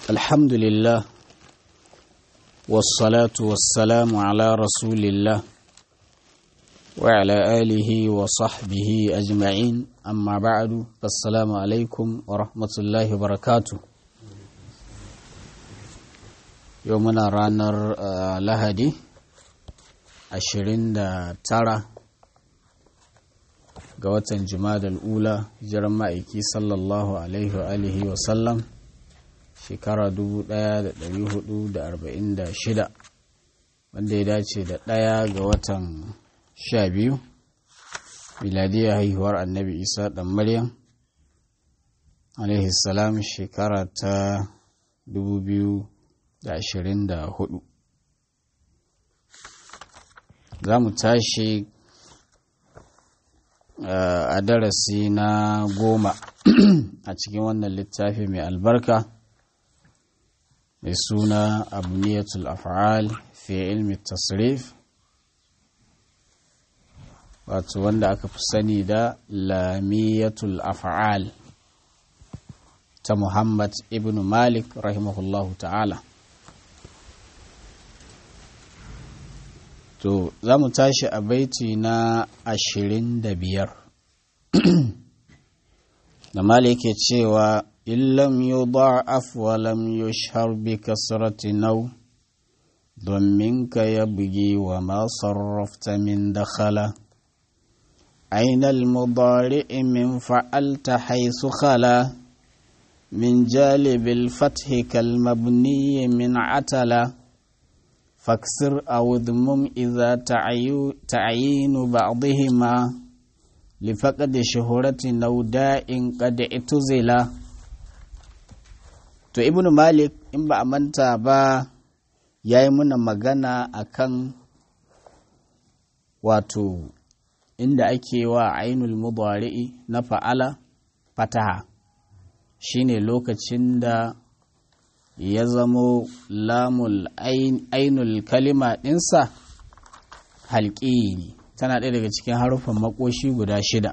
الحمد لله والصلاة والسلام على رسول الله وعلى آله وصحبه أجمعين أما بعد فالسلام عليكم ورحمة الله وبركاته يومنا رانر لهدي ashirin da tara ga watan jumadal ula hijiran ma'aiki sallallahu alaihi wa alihi wa sallam shekara 1446 wanda ya dace da ɗaya ga watan sha biyu miladiyar haihuwar annabi isa ɗan maryam alaihi salam shekara ta 2024 za mu tashi a darasi na goma a cikin wannan littafi mai albarka mai suna abniyatul af'al fi ilmi tasrif wato wanda aka fi sani da lamiyatul af'al ta muhammad ibn malik rahimahullahu ta'ala To, za mu tashi a baiti na ashirin da biyar. da mala yake cewa, Illam yu da'af wa lam yushhar bi kasrati nau, domin ka ya bugi wa ma sarrafta min dakhala. أين المضارع من فعلت حيث خلا من جالب الفتح كالمبني من عتلا فاكسر أو اذمم إذا تعيين بعضهما لفقد شهرة أو داء قد اعتزلا to ibnu malik in ba a manta ba ya yi muna magana akan wato inda ake wa ainul mudari'i na fa'ala fataha shine lokacin da ya zamo lamul ainul kalima ɗinsa halƙi ne tana ɗaya daga cikin haruffan makoshi guda shida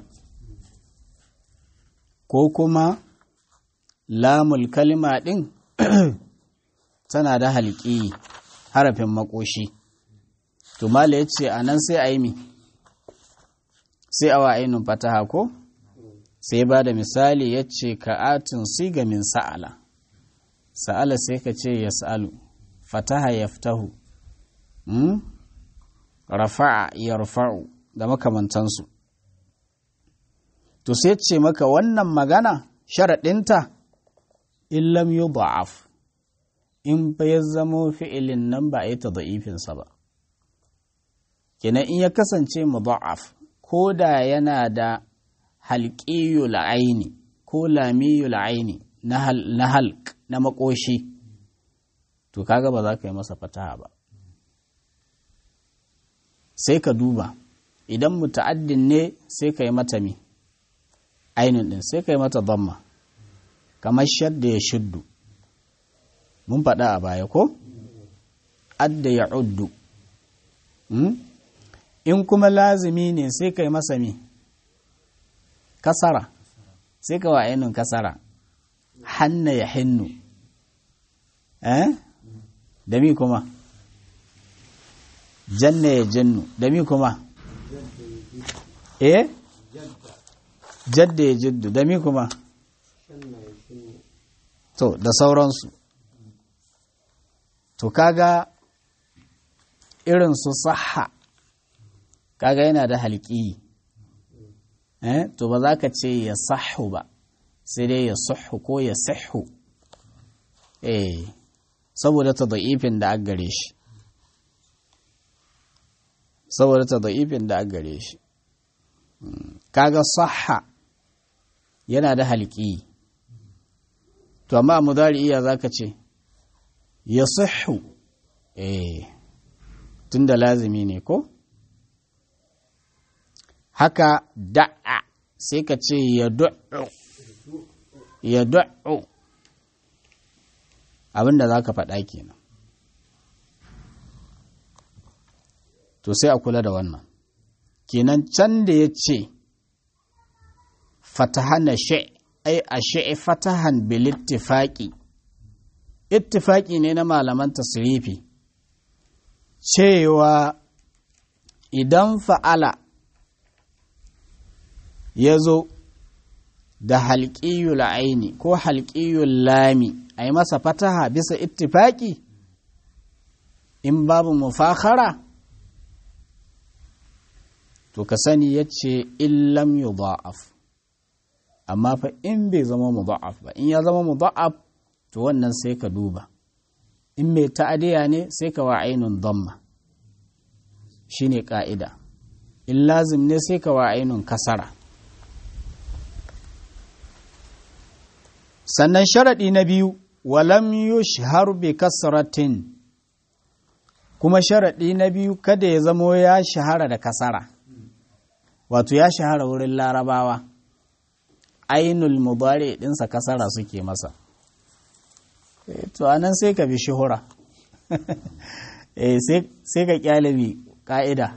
ko kuma lamul kalima ɗin tana da halƙi harafin makoshi tumala ya ce a nan sai a yi mi sai awa ainun fataha ko sai ba da misali ya ce ka'atin siga min sa'ala sa'ala sai ka ce ya sa'alu fataha ya fitahu rafa'a ya rufa'u da makamantansu to sai ce maka wannan magana sharaɗinta illam yi ba'af in ba ya zamo fi'ilin nan ba a yi ta da'ifinsa ba kenan in ya kasance mu ba'af ko da yana da halƙiyul aini ko lamiyul aini na halk na makoshi to kaga ba za ka yi masa fataha ba sai ka duba idan muta'addin ne sai ka yi mata mi ainihin din sai ka yi mata zamma kamar shadda ya shuddu mun faɗa a baya ko adda ya uddu in kuma lazimi ne sai ka yi masa mi kasara sai ka wa ainihin kasara hanna ya hinnu eh da mi kuma janna ya jannu da mi kuma eh jadda ya jiddu da mi kuma to da sauransu to kaga irin su saha kaga yana da halki eh to ba za ka ce ya sahu ba sai dai ya suhu ko ya sihu eh saboda ta da'ifin da aka gare shi saboda ta da'ifin da aka gare shi kaga sahha yana da halki to amma mudari iya zaka ce ya sihu eh tunda lazimi ne ko haka da'a sai ka ce ya du'u ya du'u abinda za ka faɗa kenan to sai a kula da wannan kenan can da ya ce fatahana shi ai a shi'i fatahan bilittifaƙi ittifaki ne na malaman tasrifi cewa idan fa'ala ya zo da halƙiyul aini ko halƙiyul lami a yi masa fataha bisa ittifaki in babu mufakhara to ka sani ya ce illam yudha'af amma fa in bai zama mudha'af ba in ya zama mudha'af to wannan sai ka duba in mai ta'adiya ne sai ka wa ainun dhamma shine ka'ida in lazim ne sai ka wa ainun kasara sannan sharaɗi na biyu walam yushhar bi kasratin kuma sharaɗi na biyu kada ya zamo ya shahara da kasara wato ya shahara wurin larabawa ainul mubari ɗinsa kasara suke masa to anan sai ka bi shuhura sai ka kyalabi ƙa'ida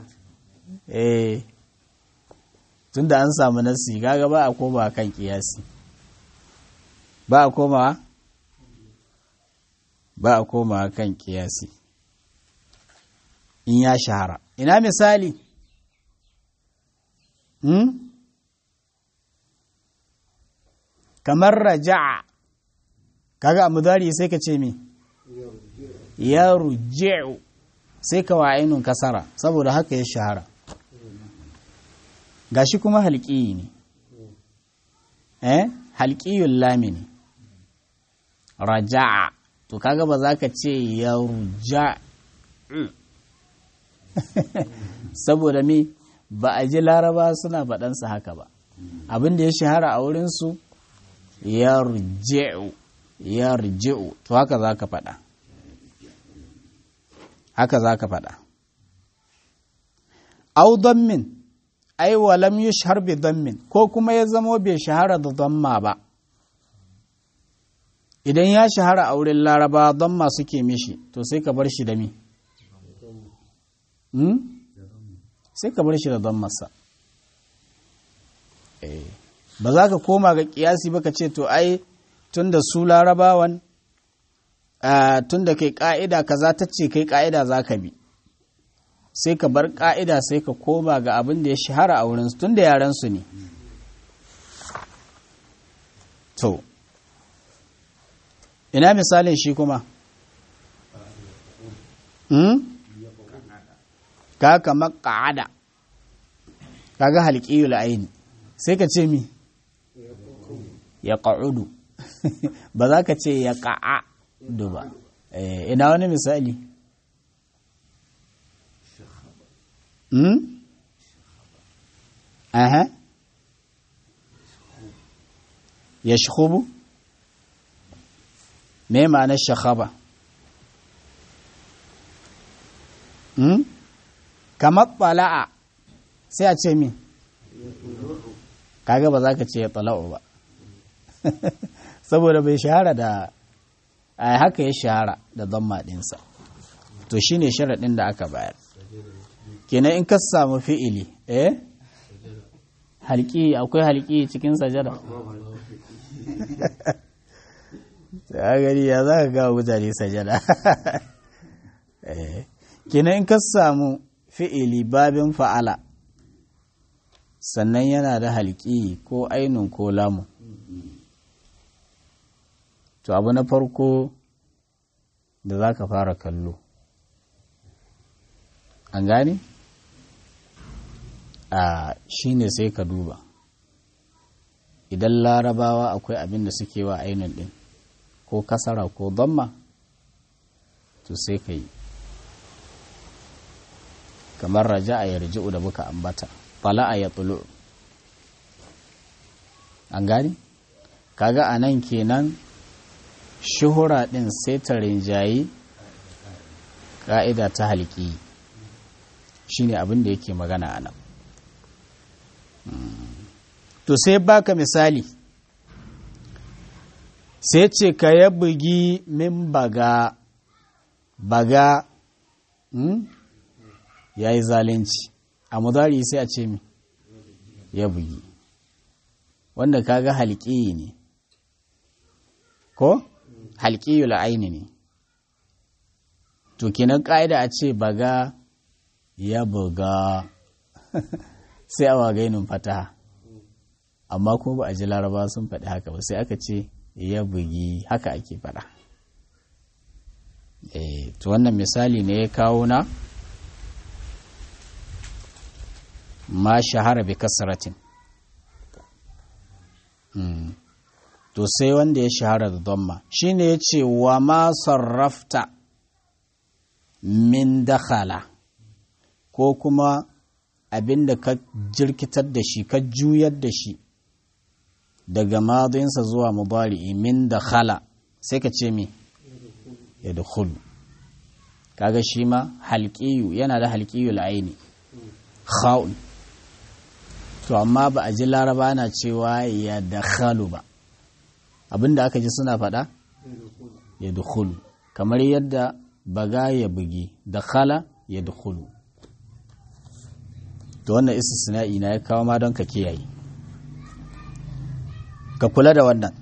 tun da an samu nasi gaga ba a koma kan kiyasi ba a koma ba a koma kan kiyasi in ya shahara ina misali hmm? kamar raja'a kaga a mudari sai ka ce me ya ruji'u sai ka wa'inun kasara saboda haka ya shahara gashi kuma halƙiyi ne eh halƙiyun lami ne raja'a to kaga ba za ka ce ya ruja saboda me ba a ji laraba suna faɗansa haka ba abin da ya shahara a wurinsu ya ruji'u ya ruji'u to haka za ka faɗa haka za ka faɗa au min ai walam yushhar bi dammin ko kuma ya zamo bai shahara da damma ba idan ya shahara a wurin laraba damma suke mishi to sai ka bar shi da mi sai ka bar shi da dammarsa ba za ka koma ga kiyasi ba ka ce to ai tun da su larabawan tun da kai ka'ida kaza ta ce kai ka'ida za ka bi sai ka bar ka'ida sai ka koma ga abin da ya shahara a wurinsu tun da yarensu ne to ina misalin shi kuma ka kama ka'ada kaga halƙiyul aini sai ka ce mi ya ƙa'udu ba za ka ce ya ƙa'adu ba ina wani misali Hmm? Aha. Ya shahubu? Me ma'anar shahaba? Hmm? Kamar ɓala'a sai a ce min, kaga ba za ka ce ya tala'u ba, saboda bai shahara da a haka ya shahara da don maɗinsa, to shi ne sharaɗin da aka bayar. kenan in ka samu fi'ili eh halki akwai halki cikin sajada ta gari ya za ka ga mutane sajada kenan in ka samu fi'ili babin fa'ala sannan yana da halki ko ainun ko lamu to abu na farko da za ka fara kallo an gane? a shi ne sai ka duba idan larabawa akwai abin da suke wa ainihin ɗin ko kasara ko damma to sai ka yi kamar raja a yarji'u da muka ambata fala'a ya tulu an gani kaga a nan kenan shuhura ɗin sai ta rinjayi ƙa'ida ta halki shi ne abin da yake magana a nan to sai baka misali sai ce ka ya bugi min baga baga hmm? ya yi zalunci a mudari sai a ce mi ya bugi wanda kaga halƙi ne ko halƙiyul aini ne to kinan ƙa'ida a ce baga ya buga sai a wagainin fataha amma kuma ba a ji laraba sun faɗi haka ba sai aka ce ya bugi haka ake faɗa e, to wannan misali ne ya kawo na ma shahara bi kasratin mm. to sai wanda ya shahara da domma shine ya ce wa ma sarrafta min dakhala ko kuma abin da ka jirkitar da shi ka juyar da shi daga madinsa zuwa mubari'i min da khala sai ka ce mi ya da kaga shi ma halƙiyu yana da halƙiyu la'aini kha'un to amma ba a ji laraba na cewa ya da khalu ba abinda aka ji suna faɗa ya da kamar yadda baga ya bugi da khala ya da to wannan istisna'i na ya kawo ma don ka kiyaye ka kula da wannan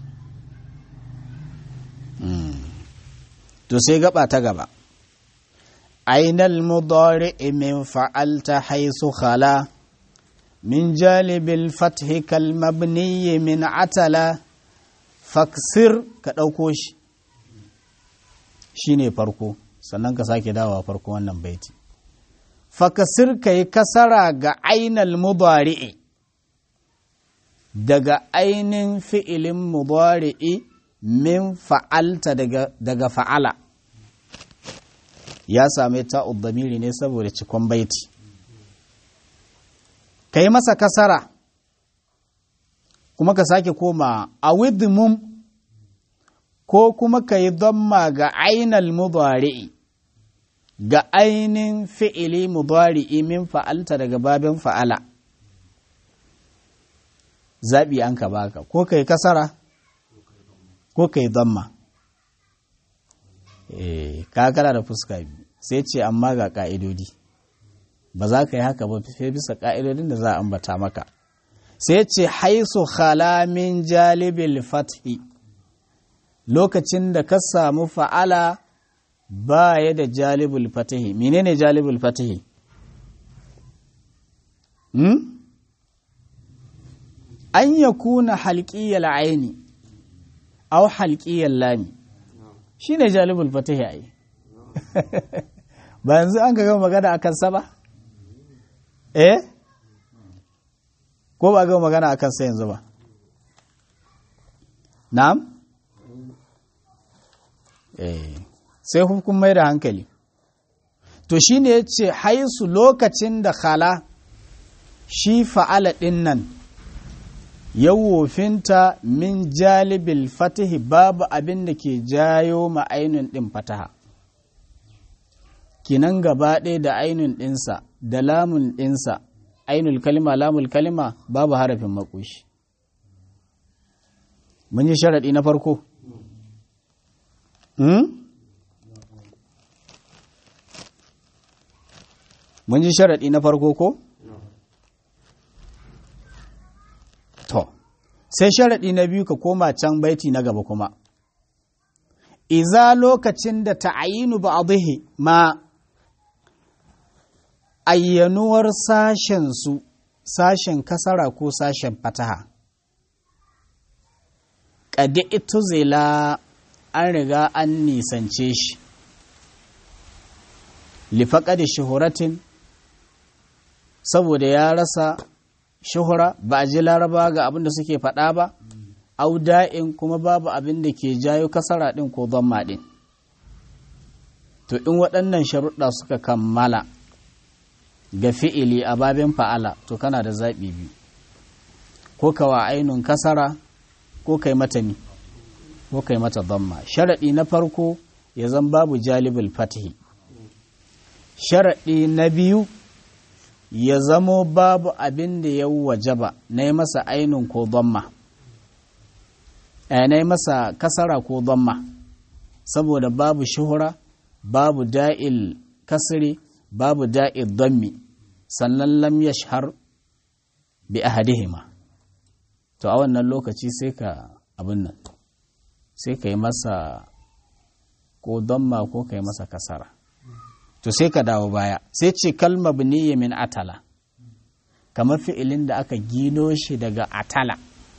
to sai gaba ta gaba ainal mudari min fa'alta haisu khala min jalibil fathi kal mabni min atala faksir ka ɗauko shi shine farko sannan ka sake dawowa farko wannan baiti fakasir ka yi kasara ga ainal mudari'i daga ainin fi'ilin mudari'i min fa'alta daga fa'ala ya same ta'ud damiri ne saboda cikon baiti ka yi masa kasara kuma ka sake koma a widmum ko kuma ka yi damma ga ainal mudari'i ga ainin fi'ili mudari'i min fa'alta daga babin fa'ala zaɓi an ka baka ko kai kasara ko kai zamma eh kakara da fuska biyu sai ce amma ga ƙa'idodi ba za ka yi haka ba sai bisa ƙa'idodin da za a ambata maka sai ce haisu min jalibil fathi lokacin da ka samu fa'ala ba ya da jalibul fatahi menene jalibul fatahi hmm? an ya kuna halƙiyar aini au halƙiyar lami shi ne jalibul fatahi a yi ba yanzu an gama magana a kansa ba eh ko ba gama magana a kansa yanzu ba na'am eh sai hukun mai da hankali to shi ne ya ce haisu lokacin da khala shi fa'ala ɗin nan ya wofinta min jalibil fatihi babu abin da ke jayo ma ainun ɗin fataha kinan gaba ɗaya da ainun ɗinsa da lamun ɗinsa ainul kalima lamul kalima babu harafin makoshi mun yi sharaɗi na farko mun ji sharaɗi na farko ko? To, sai sharaɗi na biyu ka koma can baiti na gaba kuma. Iza lokacin da ta'ayinu ba ma ayyanuwar sashen su sashen kasara ko sashen fataha. Ƙadi ito zela an riga an nisance shi. Lifaƙa da shuhuratin saboda ya rasa shuhura ba a ji laraba ga abin da suke faɗa ba auda'in kuma babu abin da ke jayo kasara ɗin ko zamma ɗin to in waɗannan sharuɗa suka kammala ga fi'ili a babin fa'ala to kana da zaɓi biyu ko kawa ainun kasara ko kai mata ni ko kai mata zamma sharaɗi na farko ya zan babu jalibul fatihi sharaɗi na biyu ya zamo babu abin da ya wajaba na yi masa ainun ko zamma na yi masa kasara ko zamma saboda babu shuhura babu da'il kasri babu da'il zammi sannan lam yashhar bi ahadihima to a wannan lokaci sai ka abin nan sai ka yi masa ko damma ko kai masa kasara to sai ka dawo baya sai ce kalma biniya min atala kamar fi'ilin da aka gino shi daga atala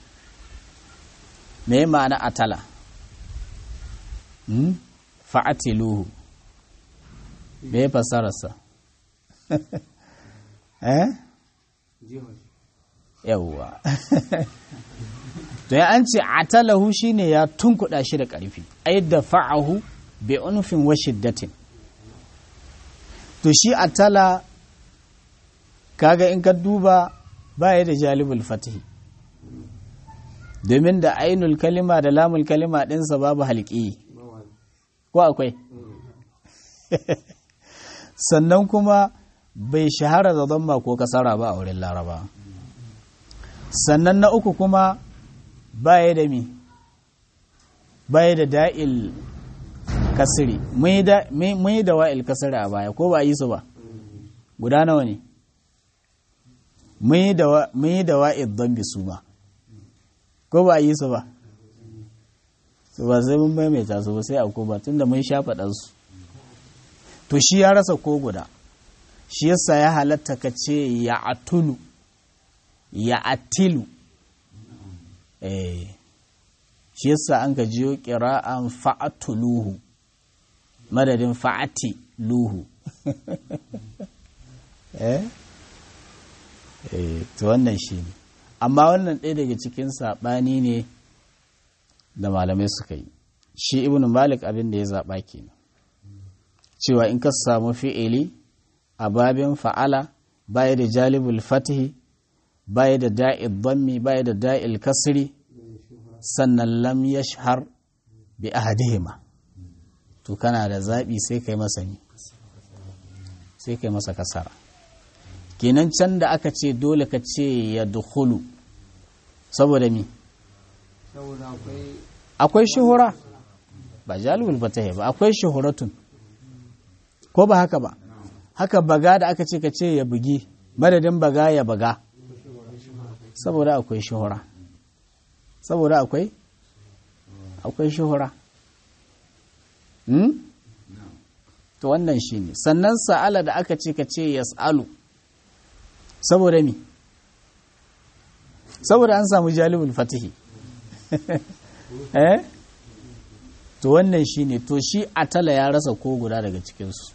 me ma'ana atala hmm? fa'atiluhu me fasararsa eh yawwa to ya an ce atalahu shine ya tunkuɗa shi da ƙarfi ai da fa'ahu bi unfin wa shiddatin to shi atala kaga in ka duba baya da jalibul fatihi domin da ainul kalima da lamul kalima ɗinsa babu halƙi ko akwai sannan kuma bai shahara da zama ko kasara ba a wurin laraba sannan na uku kuma baya da mi baya da da'il kasiri mun yi da wa'il kasiri a baya ko ba yi su ba guda nawa ne mun yi da wa'il don su ma ko ba yi su ba su ba sai mun maimaita su ba sai a ko ba tun da mun sha faɗansu to shi ya rasa ko guda shi yasa ya halatta ka ce ya atulu ya atilu eh shi yasa an ka jiyo kira'an fa'atuluhu madadin fa'ati luhu eh eh to wannan shi ne amma wannan ɗaya daga cikin saɓani ne da malamai suka yi shi ibn malik abin da ya zaɓa kenan cewa in ka samu fi'ili a babin fa'ala baya da jalibul fatihi baya da da'il dhammi baya da da'il kasri sannan lam yashhar bi ahadihima to kana da zaɓi sai kai masa ni sai kai masa kasara kenan can da aka ce dole ka ce ya dukhulu saboda mi akwai shuhura ba jalibul fatihi ba akwai shuhuratun ko ba haka ba haka baga da aka ce ka ce ya bugi madadin baga ya baga saboda akwai shuhura saboda akwai akwai shuhura hmm? to wannan shi ne sannan sa'ala da aka ce ka ce ya sa'alu saboda mi saboda an samu jalibul fatihi eh to wannan shi ne to shi atala ya rasa ko guda daga cikinsu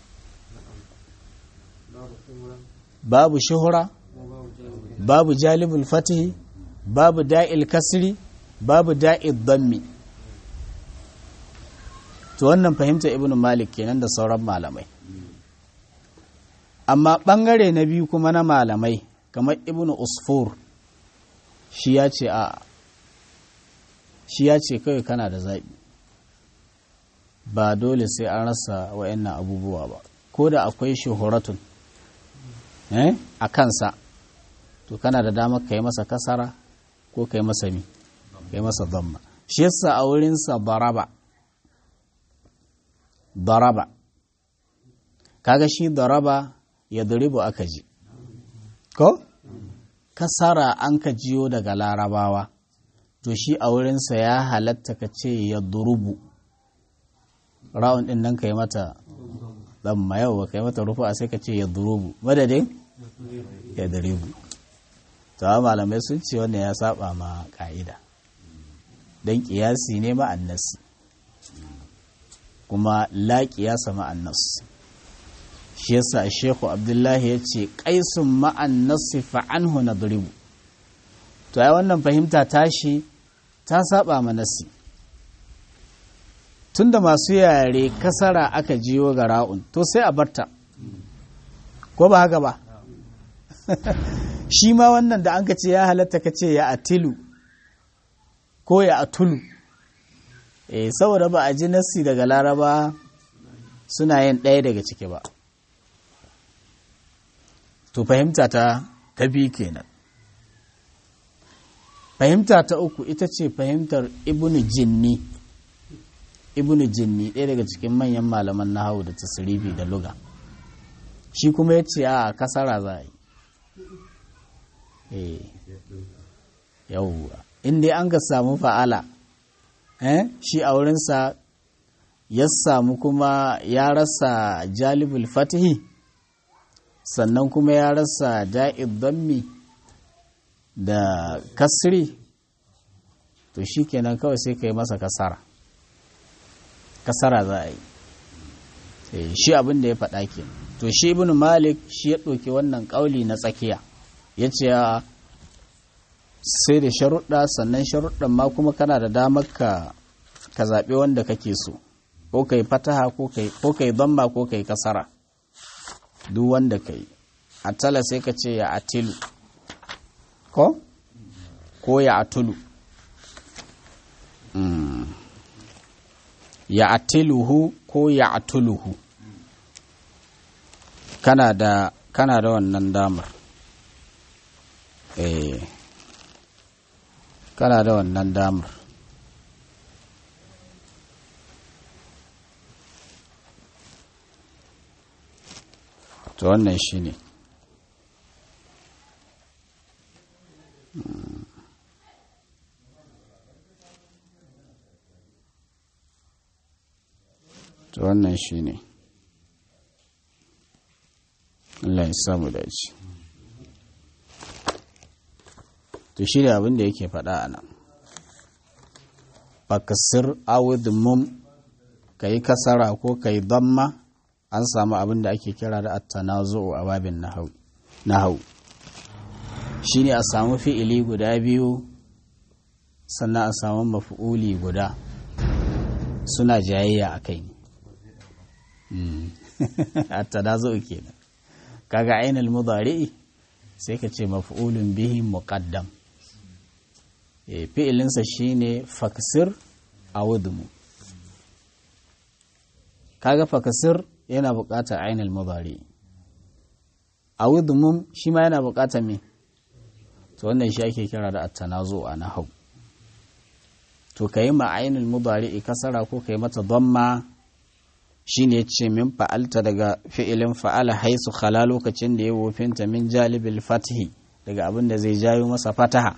babu shuhura babu jalibul fatihi babu da'il kasri babu da'il dammi to wannan fahimta ibn malik kenan da sauran malamai amma bangare na biyu kuma na malamai kamar ibn usfur shi ya ce a shi ya ce kawai kana da zaɓi ba dole sai an rasa wa'annan abubuwa ba ko da akwai shuhuratun a kansa to kana da damar ka yi masa kasara ko ka yi masa mi ka yi masa zamma shi yasa a wurinsa daraba daraba kaga shi daraba ya duribu aka ji ko kasara an ka jiyo daga larabawa to shi a wurinsa ya halatta ka ce ya durubu ra'un din nan ka yi mata zamma yau ka yi mata rufu a sai ka ce ya durubu madadin ya duribu tawa malamai sun ce wannan ya saba ma ka'ida don kiyasi ne ma'annas kuma la kiyasa ma'annas shi yasa shehu abdullahi ya ce kaisun ma'annas fa'anhu na duribu to ai wannan fahimta tashi ta saba ma nasi tunda masu yare kasara aka jiyo ga ra'un to sai a barta ko ba haka ba shi ma wannan da an ka ce ya halatta ka ce ya atilu ko ya atulu eh saboda ba a ji nassi daga laraba suna yin ɗaya daga ciki ba to fahimta ta ta biyu kenan fahimta ta uku ita ce fahimtar ibnu jinni ibnu jinni ɗaya daga cikin manyan malaman nahawu da tasirifi da luga shi kuma ya ce a kasara za a yi yauwa in dai an ka samu fa'ala eh shi a wurinsa ya samu kuma ya rasa jalibul fatihi sannan kuma ya rasa da'id dammi da kasri to shi kenan kawai sai ka yi masa kasara kasara za a yi shi abin da ya faɗa ke to shi ibn malik shi ya ɗauki wannan ƙauli na tsakiya ya ce sai da sharuɗa sannan sharuɗan ma kuma kana da damar ka ka zaɓi wanda kake so ko ka yi fataha ko ka yi bamba ko ka yi kasara duk wanda ka yi atala sai ka ce ya atilu ko ko ya atulu ya atiluhu ko ya atuluhu kana da kana da wannan damar eh kana da wannan damar to wannan shi ne to wannan shi ne Allah ya samu dace to shi da abin da yake faɗa a nan fakasir awud mum ka yi kasara ko ka yi damma an samu abin da ake kira da attanazo a babin nahau shi ne a samu fi'ili guda biyu sannan a samu mafi'uli guda suna jayayya a kai attanazo kenan kaga ainihin mudari'i sai ka ce mafi'ulun bihi muqaddam fi'ilinsa shine faksir a wudumu kaga fakasir yana buƙatar ainihin mudari a wudumum shi ma yana buƙatar me to wannan shi ake kira da attanazo a nahau to ka yi ma ainihin mudari kasara ko ka yi mata damma shi ne ce min fa'alta daga fi'ilin fa'ala haisu khala lokacin da ya wofinta min jalibil fatihi daga abin da zai jayo masa fataha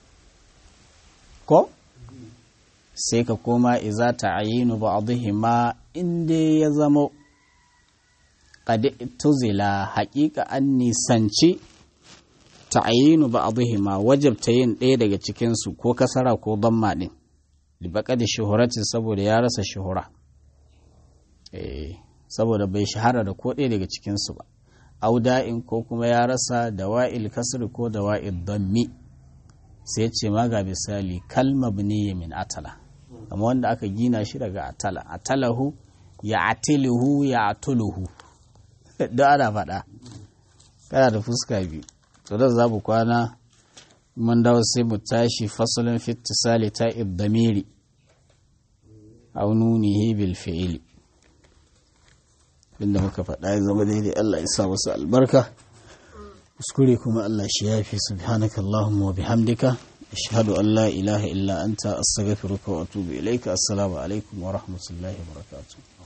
ko sai ka koma iza ta'ayinu ba'dihima inda ya zama qad tuzila haƙiƙa an nisanci ta'ayinu ba'dihima wajabta yin ɗaya daga cikin su ko kasara ko damma din li da shuhuratin saboda ya rasa shuhura eh saboda bai shahara da ko ɗaya daga cikin su ba auda'in ko kuma ya rasa dawa'il kasri ko dawa'il dammi sai ce ma ga misali kalma biniya min atala kama wanda aka gina shi daga atala atalahu ya atiluhu ya atuluhu da ana faɗa kana da fuska biyu to da za mu kwana mun dawo sai mu tashi fasalin fitisali ta iddamiri aw nunihi bil fi'ili inda muka faɗa ya zama daidai Allah ya sa wasu albarka kuskure kuma Allah shi yafi subhanaka Allahumma wa bihamdika ashhadu an la ilaha illa anta astaghfiruka wa atubu ilaika assalamu alaikum wa rahmatullahi wa barakatuh